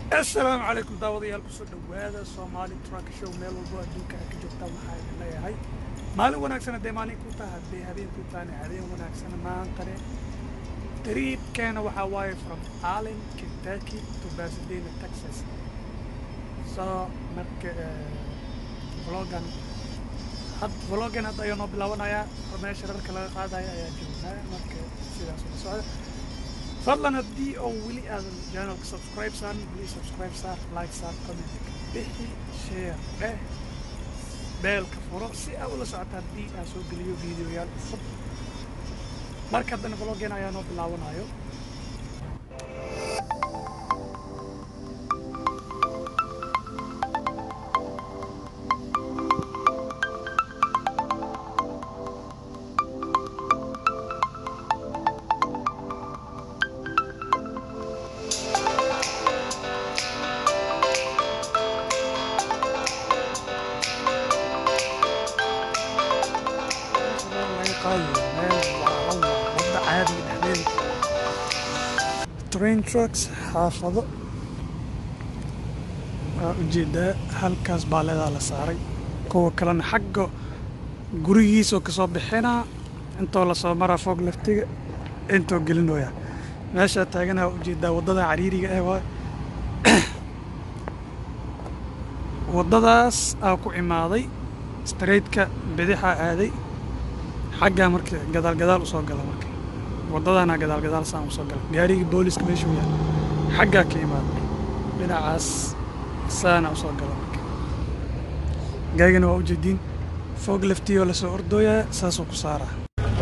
assalaamu calaykum daawadayaal kusoo dhowaada soomaali truck show meel walbo adduunka aad ka joogtaan waxaa idin leeyahay maalin wanaagsan haddee maalin ku taha haddee habeen ku tahane habeen wanaagsan maantane dariibkeena waxaa waaye from allen kentucky to pasadena texas so marka vlogan had vlogan hadda ayuu noo bilaabanayaa oo meesha rarka laga qaadaya ayaa joognaa marka sidaas ula socda fadlan haddii oo weli aadan channelka subscribe saarin please subscribe saar like saar comment bixi share dheh beelka furo si aa ula socota haddii aan soo geliyo videoyaal cusub marka haddana vloggen ayaa noo bilaabanayo train trucks xaafado waa ujeedaa halkaas baaleedaa la saaray kuwa kalena xagga gurigiisoo kasoo bixinaa intoo lasoo maraa foog laftiga intoo gelinooya meeshaa taaganaha ujeedaa waddada cariiriga ah waay waddadaas aa ku imaaday straightka bidixaa aaday xaggaa marka gadaal gadaal usoo gala marka waddadaana gadaal gadaal saan usoo gala gaarigii booliska meeshuu yaal xaggaa ka imaada dhinacaas saana usoo gala marka gaagana waa ujeediin foog laftiyo lasoo ordooyaa saasuu ku saaraa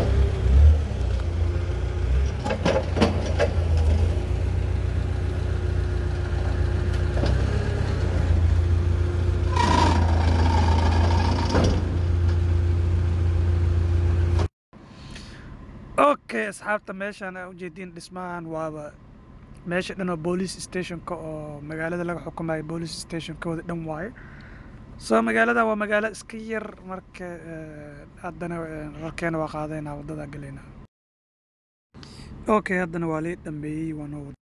okay asxaabta meeshaan aa ujeediin dhismahan waaba meesha dhan oo boolice stationka oo magaalada laga xukumayo boolice stationkooda dhan waaye soo magaalada waa magaalo iska yar marka haddana rarkeena waa qaadaynaa waddadaa galaynaa okay haddana waa lii dhambeeyey waa noo wada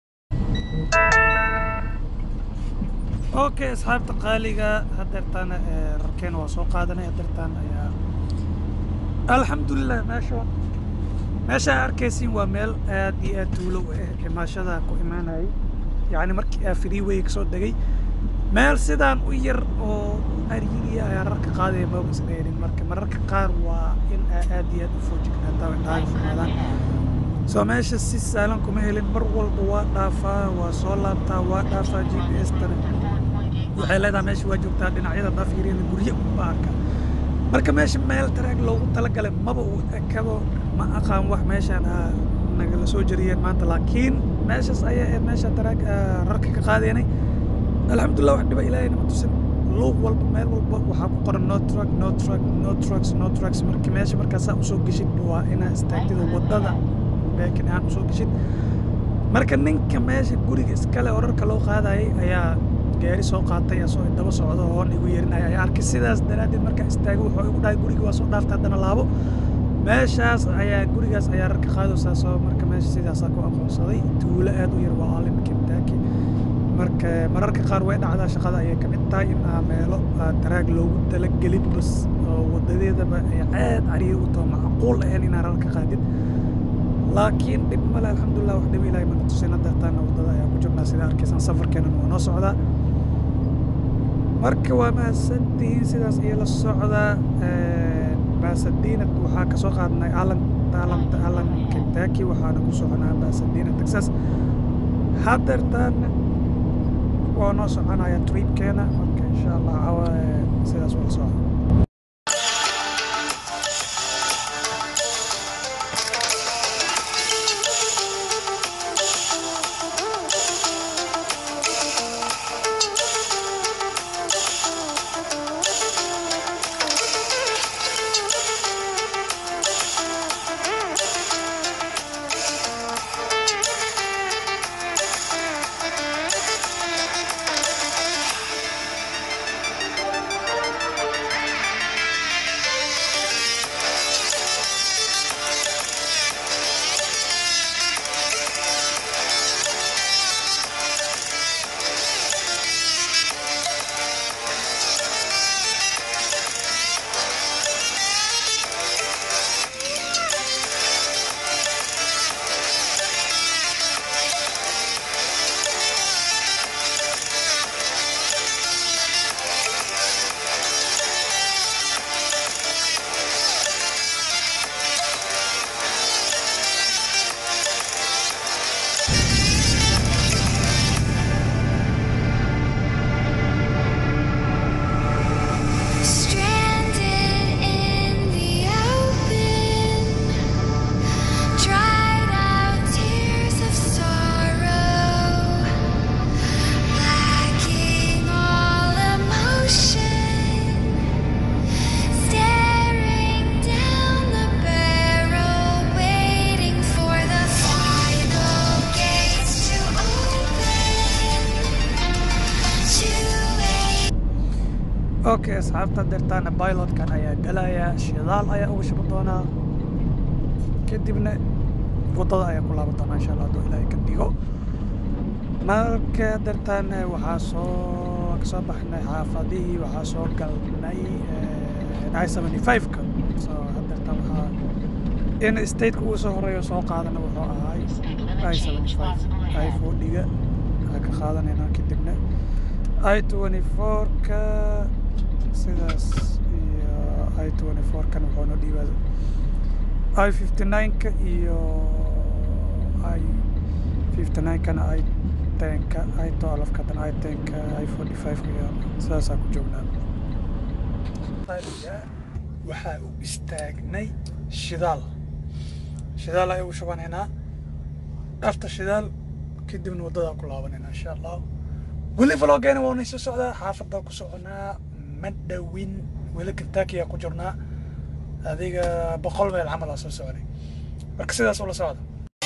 okay asxaabta qaaliga hadeertaana rarkeena waa soo qaadanay hadeertaan ayaa alxamdulilah meesha meesha arkaysiin waa meel aad iyo aad tuulo u ah imaashada ku imaanayay yacni markii aa freeway kasoo degay meel sidaan u yar oo ariiriya ayaa rarka qaadaya maba isdheerin marka mararka qaar waa in aa aad iyo aad u foojignaata indhahay fumaadaan soo meesha si saalan kuma helin mar walba waa dhaafaa waa soo laabtaa waa dhaafaa g p s tana waxay leedahay meesha waa joogtaa dhinacyada daafyariyada guryo unba arka marka meesha meel taraag loogu talagalay maba uu ekabo ma aqaan wax meeshaan aa nagala soo jariyeen maanta laakiin meeshaas ayaa ahayd meesha taraag rarka ka qaadaynay alxamdulillah wax dhiba ilaahay nama tusin luuq walba meel walba waxaa ku qoran no truck no truck no trucks no trucks marka meesha markaasaa usoo geshid waa inaa istaagtida waddada beekin ahaan usoo geshid marka ninka meesha guriga iskale oo rarka loo qaadayay ayaa gaari soo qaatay asoo daba socdo hoon igu yeerinaya ayaa arkay sidaas daraaddeed markaa istaago wuxuu igu dhahay guriga waa soo dhaarta haddana laabo meeshaas ayaa gurigaas ayaa rarka qaadaysaa soo marka meesha sidaasaa ku aqoonsaday tuulo aad u yar waa alin kentucky marka mararka qaar way dhacdaa shaqada ayay ka mid tahay in aa meelo taraag loogu talagelin bas oo wadadeedaba ay aad cariiri u taho macquul ahayn inaa rarka qaadid laakiin dhib male alxamdulilah wax dhib ilahay mana tusina dartaana waddada ayaa ku jirnaa sida arkaysaan safarkeenan waa noo socdaa marka waa mahadsantihiin sidaas iyo la socdaa basadina waxaa kasoo qaadnay alan alanta alan kentucky waxaana ku soconaa basadina texas hadeertaan waa noo soconaya tripkeena marka insha allah sidaas wala socda okay asxaabta deertaana pilotkan ayaa galaya shidaal ayaa uga shuban doonaa kadibna waddada ayaa ku laaban doonaa insha allah hadduu ilaahay ka dhigo marka deertaana waxaa soo kasoo baxnay xaafadihii waxaa soo galnay i seventy five-ka so hadeertaan waxaa in stateka ugu soo horeeyo soo qaadana wuxuu ahaay i seventy five i forty-ga aa ka qaadanaynaa kadibna i twenty four-ka sidaas iyo i twenty four-kan wuxuu noo dhiibaa i fifty nine-ka iyo i fifty nine-kana i tenka i twelve-ka dan i tenka i forty five-ka iyo sidaasaa ku joognaa waxaa u istaagnay shidaal shidaal ayaan u shubanaynaa after shidaal kadibna waddadaan ku laabanayna insha allah weli vloggeena waa nayso socdaa xaafadaan ku soconaa ma dhowin weli kentuckyyaa ku jirnaa adiga boqol meel camal aa soo soconay marka sidaas ula socda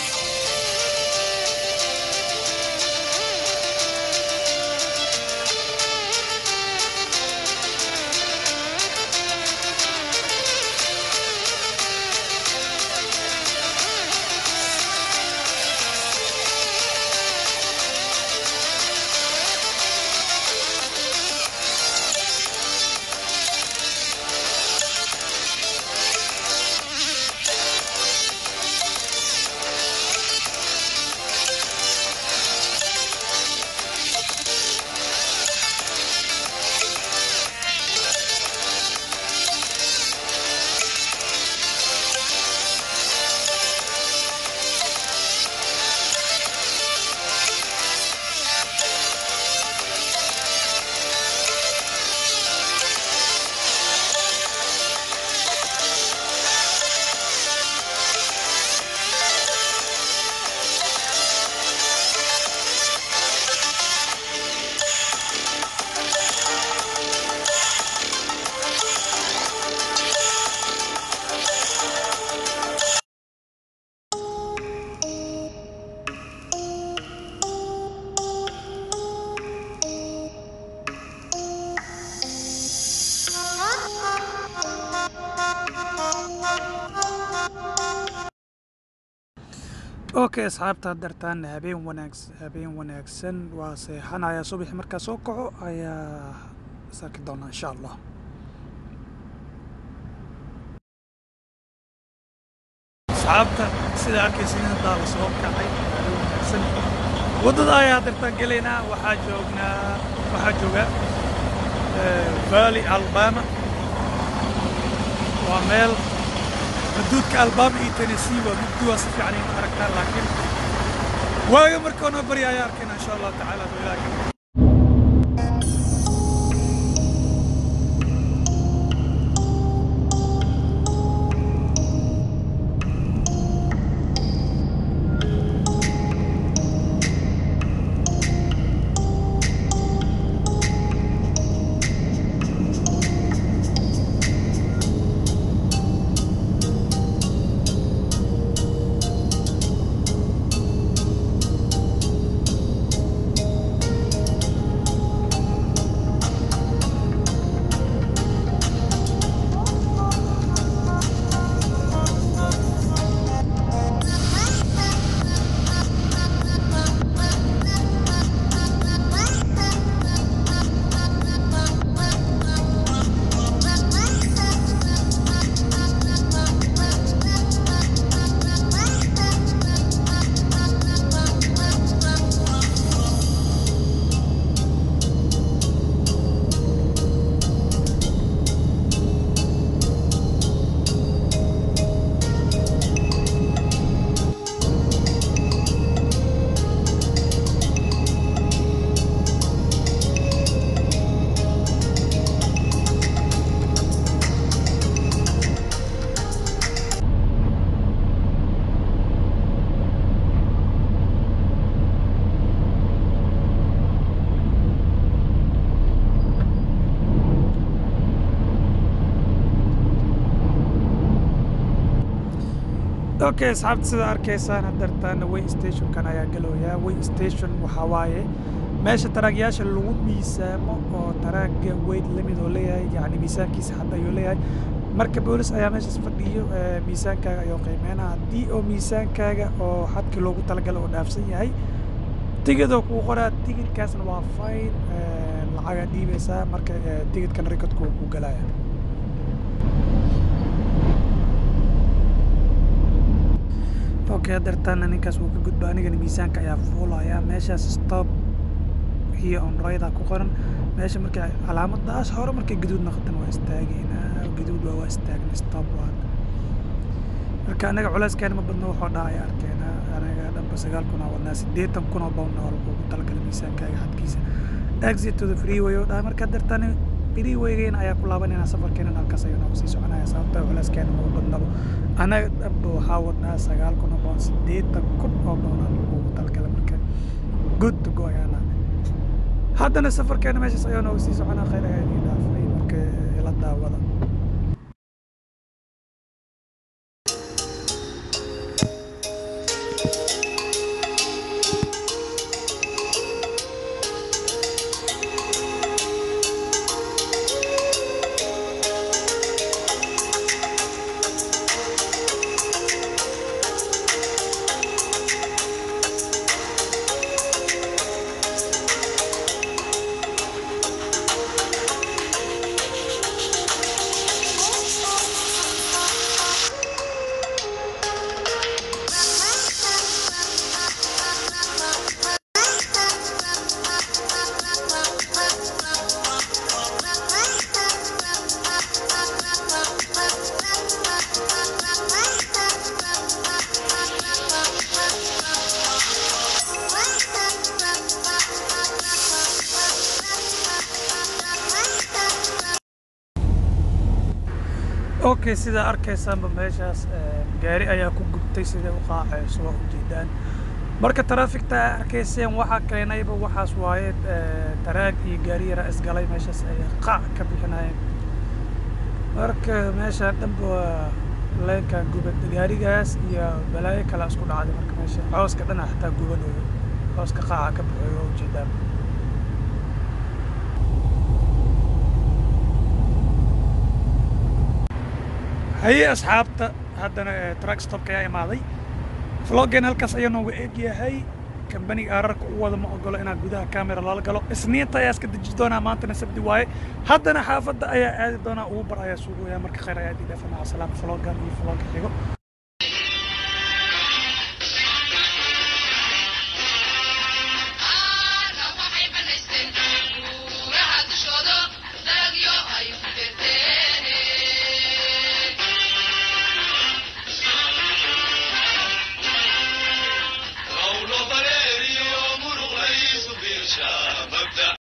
okay asxaabta dartaan habeen wanaags habeen wanaagsan waa seexanaya subaxi markaa soo kaco ayaa isarki doonaa insha allah asxaabta sida arkaysa in daa la soo kacay habeen wanaagsan waddada ayaa dartaan gelaynaa waxaa joognaa waxaa jooga valley alabama waa meel xuduudka alabama iyo tennessee waa mugdi waa si fiican in aragtaa laakiin waaga markaa noo barya ayaa arkayna insha allahu tacaala adoo ilaah ka okay asxaabta sida arkaysaan hadartaana way stationkan ayaa galooyaa way station waxaa waaye meesha taraagyaasha lagu miisaamo oo taraaga weyd lamid oo leeyahay yacni miisaankiisa hadda ayuu leeyahay marka boolis ayaa meeshaas fadhiyo miisaankaaga ayuu qiimeynaa haddii oo miisaankaaga oo xadkii loogu talagala oo dhaafsan yahay tigidoo kuu qoraa tigidkaasna waa fine lacagaa dhiibaysaa marka tigidkan rikadku ku galaya okay hadeertaana ninkaas wuu ka gudba anigana miisaanka ayaa fuulaya meeshaas stop iyo onrayda ku qoran meesha marka calaamadaas hore markay gaduud noqotan waa istaageynaa gaduud waa waa istaagna stop waa marka anaga culeyskeena ma badno wuxuu dhaha ay arkeena anaga dhanba sagaal kun oo wadnaa siddeetan kun oo pound oo lagu talagalay miisaankaaga xadkiisa exit to the freeway oo dhaha marka hadeertaana freewaygeena ayaa ku laabanayna safarkeena halkaas ayuu noogu sii soconaya sababta culeyskeena ma badnabo anaga dhanba waxaa wadnaa sagaal kun oo pound siddeetan kun oo pound aan lagu talagalay marka good to go ayaana haddana safarkeena meeshaas ayaa nooga sii soconaa khayr ayaa idin dhaafay marka ila daawada okay sidaa arkaysaanba meeshaas gaari ayaa ku gubtay siday u qaacayso waa ujeedaan marka taraafikta arkayseen waxaa keenayba waxaas waaye taraag iyo gaari yaraa isgalay meeshaas ay qaac ka bixinayeen marka meesha dhanba waa leenkan gubad gaarigaas iyo balaayo kale isku dhacday marka meesha cooska dhana xataa gubanayo cooska qaaca ka bixiyo waa ujeedaan haye asxaabta haddana track stopka ayaa imaaday vloggen halkaas ayaa noogu eeg yahay kambaniga aararka u wada ma ogolo inaad gudaha camera lala galo isniinta ayaa iska deji doonaa maantana sabdi waaye haddana xaafadda ayaa aadi doonaa uber ayaa suugaya marka khayr ayaa idin dhaafana salaam vloggan iyo vlogga xigo